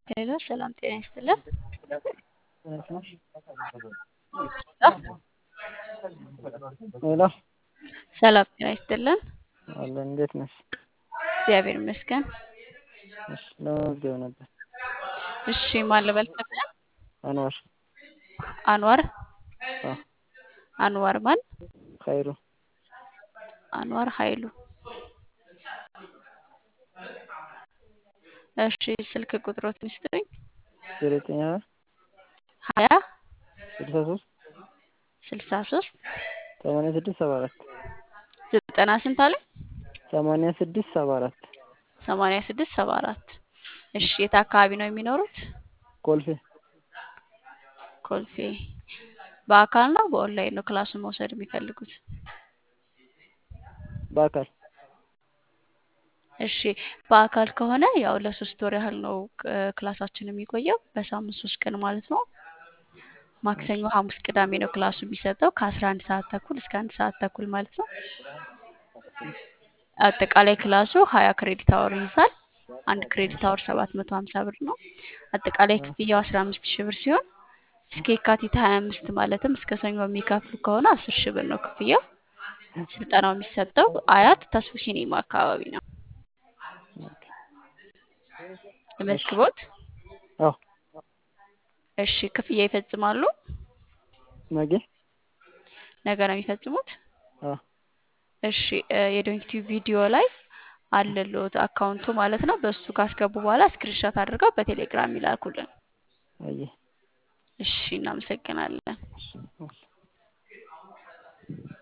ሄሎ ሰላም ጤና ይስጥልን። ሄሎ ሰላም ጤና ይስጥልን። አለ እንዴት ነሽ? እግዚአብሔር ይመስገን። እሺ ለመመዝገብ ነበር። እሺ ማን ልበል ስምህን? አንዋር አንዋር አ አንዋር ማን? ኸይሩ አንዋር ኃይሉ። እሺ ስልክ ቁጥሮትን ይስጡኝ። ዜሮ ዘጠኝ ሀያ ሀያ ስልሳ ሶስት ስልሳ ሶስት ሰማንያ ስድስት ሰባ አራት ዘጠና ስንት አለ? ሰማንያ ስድስት ሰባ አራት ሰማንያ ስድስት ሰባ አራት እሺ የት አካባቢ ነው የሚኖሩት? ኮልፌ ኮልፌ። በአካል ነው በኦንላይን ነው ክላሱን መውሰድ የሚፈልጉት? በአካል እሺ በአካል ከሆነ ያው ለሶስት ወር ያህል ነው እ ክላሳችን የሚቆየው በሳምንት ሶስት ቀን ማለት ነው። ማክሰኞ፣ ሐሙስ፣ ቅዳሜ ነው ክላሱ የሚሰጠው ከአስራ አንድ ሰዓት ተኩል እስከ አንድ ሰዓት ተኩል ማለት ነው። አጠቃላይ ክላሱ ሀያ ክሬዲት አወር ይይዛል። አንድ ክሬዲት አወር ሰባት መቶ ሀምሳ ብር ነው። አጠቃላይ ክፍያው አስራ አምስት ሺህ ብር ሲሆን እስከ የካቲት ሀያ አምስት ማለትም እስከ ሰኞ የሚከፍሉ ከሆነ አስር ሺህ ብር ነው ክፍያው። ስልጠናው የሚሰጠው አያት ተስፉ ሲኒማ አካባቢ ነው። ለመዝግቦት አዎ እሺ ክፍያ ይፈጽማሉ? ነገ ነገ ነው የሚፈጽሙት? አዎ እሺ እ የዶንኪቲዩብ ቪዲዮ ላይ አለልዎት አካውንቱ ማለት ነው። በሱ ካስገቡ በኋላ ስክሪንሾት አድርገው በቴሌግራም ይላኩልን። አየህ እሺ እናመሰግናለን። እሺ